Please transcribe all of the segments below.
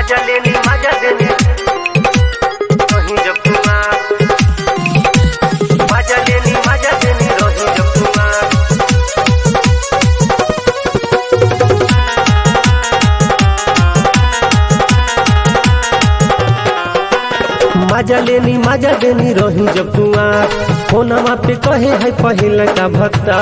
मजा लेनी मजा देनी रही जब कुमार मजा लेनी मजा देनी रही जब कुमार मजा लेनी मजा देनी रही जब कुआर फोनमा पे कहे है पहिल का भक्ता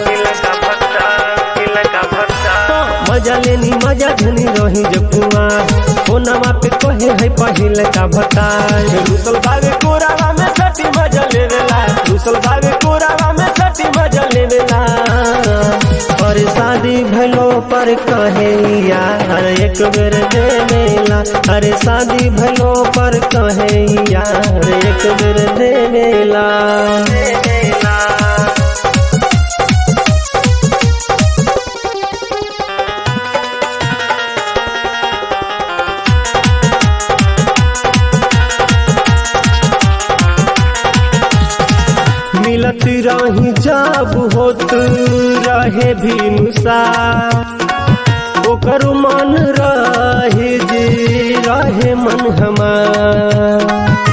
मजा लेनी मजा देनी रही जब कुआर फोनमा पे कहे है पहिल का भक्ता रुसल भावे कोरावा में सटी मजा लेवेला रुसल भावे कोरावा में सटी मजा लेवेला और शादी भलो पर कहे यार एक बेर देवेला अरे शादी भलो पर कहे यार एक बेर देवेला मिलत रही जब होत रहे भी नुसा ओकर मन रहे जे रहे मन हमार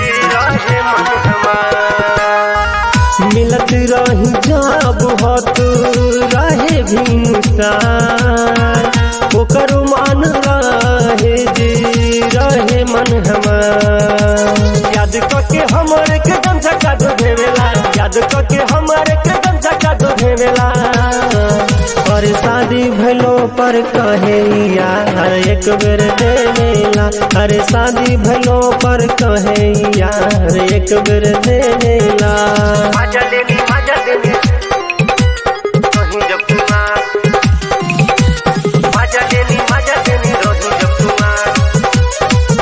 मिलत रही जब होत रहे भी नुसा ओकर मन रहे जे रहे मन हमार याद करके हमर के दम झका दो भेवेला याद करके हमर के दम झका दो भेवेला और शादी भलो पर कहे यार एक बेर देवेला अरे शादी भलो पर कहे यार एक बेर देवेला मजा देनी मजा देनी रही जब कुमार मजा देनी मजा देनी रही जब कुमार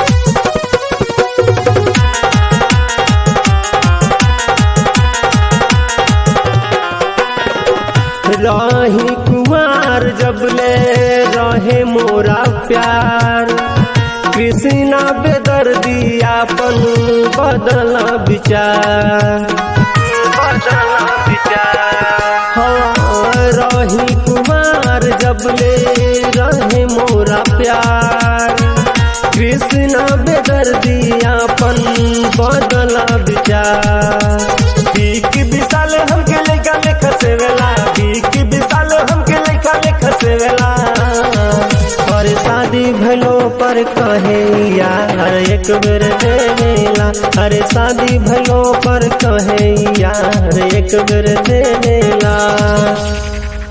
रही कुमार जब ले रहे मोरा प्यार कृष्णा बेदर्दी आपन बदला विचार बदला विचार हाँ रही कुमार जब ले रहे मोरा प्यार कृष्णा बेदर्दी आपन बदला विचार बीक विशाल हमके लेखा लेखा से वेला बीक विशाल हमके लेखा लेखा से वेला और शादी भलो पर कहे यार एक बेर देवेला अरे शादी भलो पर कहे यार एक बेर देवेला